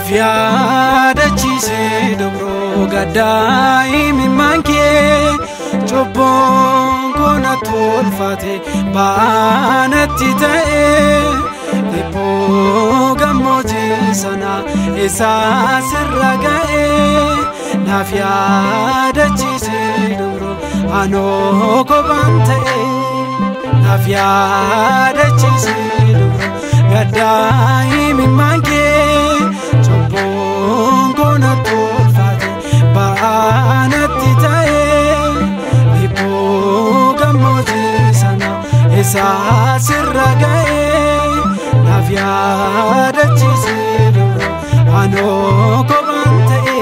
naaf yaadachiise dobroo gaddaa imimmaan kee cubbuun koona tolfate baanatti ta'e dhibboo gammoojjii sana isaa sirra ga'e naaf yaadachiise dobroo anoo kophaan ta'e naaf yaadachiise dobroo gaddaa imimmaan kee cubbuun koona tolfate baanatti ta'e dhibboo gammoojjii sana isaa sirra ga'e naaf yaadachiise dobroo anoo kophaan ta'e.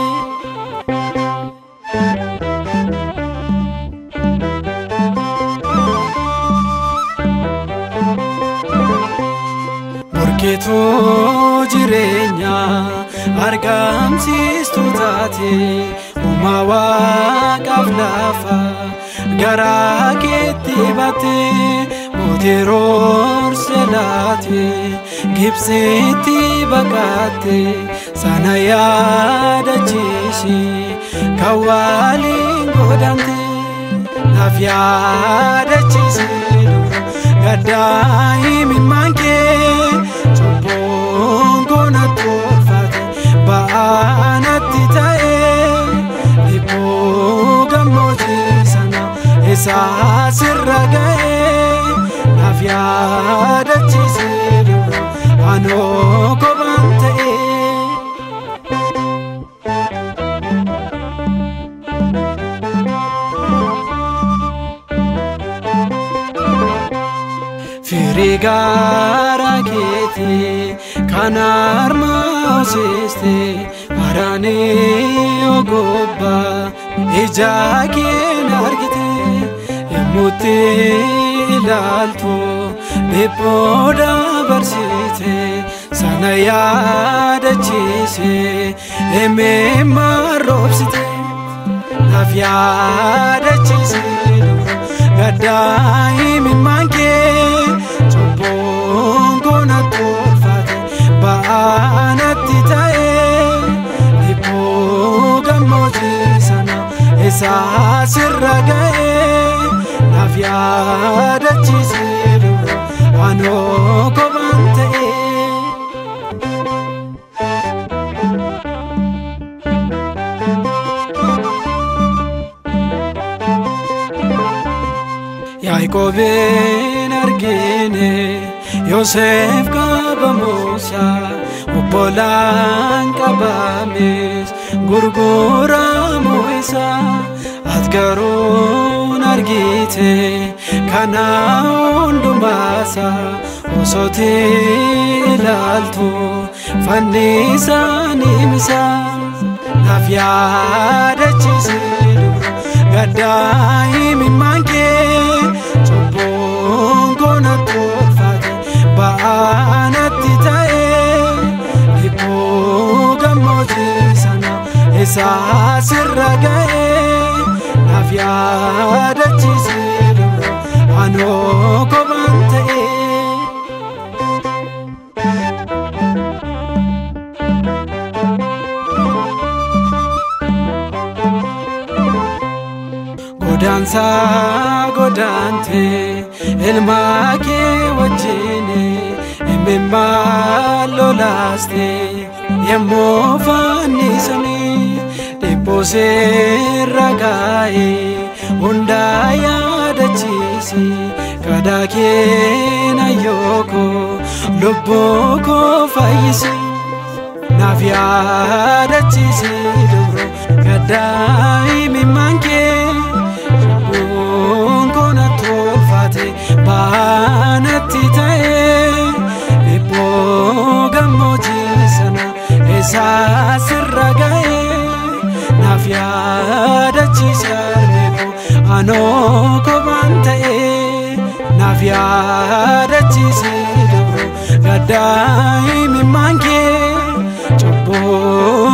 Morkeetoo jireenyaa argamsiistuu taate uumaa waaqaaf lafa garaa keetti baate mootii roorse laate gibsitti baqatte sana yaadachiisi kan waliin godhamte naaf yaadachiisi gaddaa imimmaan kee cubbuun koona tolfate baanatti ta'e dhibboo gammoojjii sana isaa sirra ga'e naaf yaadachiise dobroo anoo kophaan ta'e. Firii gaara keetii kan harma hoosiste maraanii ogobbaa ija keen argite yemmuutti ilaaltu dhibboo dabarsite sana yaadachiise emimmaan roobsite naaf yaadachiise gaddaa imimmaan kee cubbuun koona tolfate baanatti ta'e dhibboo gammoojjii sana isaa sirra ga'e naaf yaadachiise dobroo anoo kophaan ta'e. Yaaqoobin argine Yoosef qabamuusa obbolaan qabames gurguramuu isa ati garuu argite kana hundumaasa osooti ilaaltu fannisaan himisa naaf yaadachiise gaddaa imimmaan kee cubbuun koona tolfate baanatti ta'e dhibboo gammoojjii sana isaa sirra ga'e naaf yaadachiise dobroo anoo kophaan ta'e. Godaansaa godaante ilmaa kee wajjin imimmaan lolaaste yemmuu fannisanii dhibboo seerra gaa'e hundaa yaadachiisi kadhaa keena yooko lubbuu koo fayyisi naaf yaadachiisi dobroo gaddaa imimmaan kee. cubbuun koona tolfate baanatti ta'e dhibboo gammoojjii sana isaa sirra ga'e naaf yaadachiise armeeko anoo kophaan ta'e naaf yaadachiise dobroo gaddaa imimmaan kee cubbuu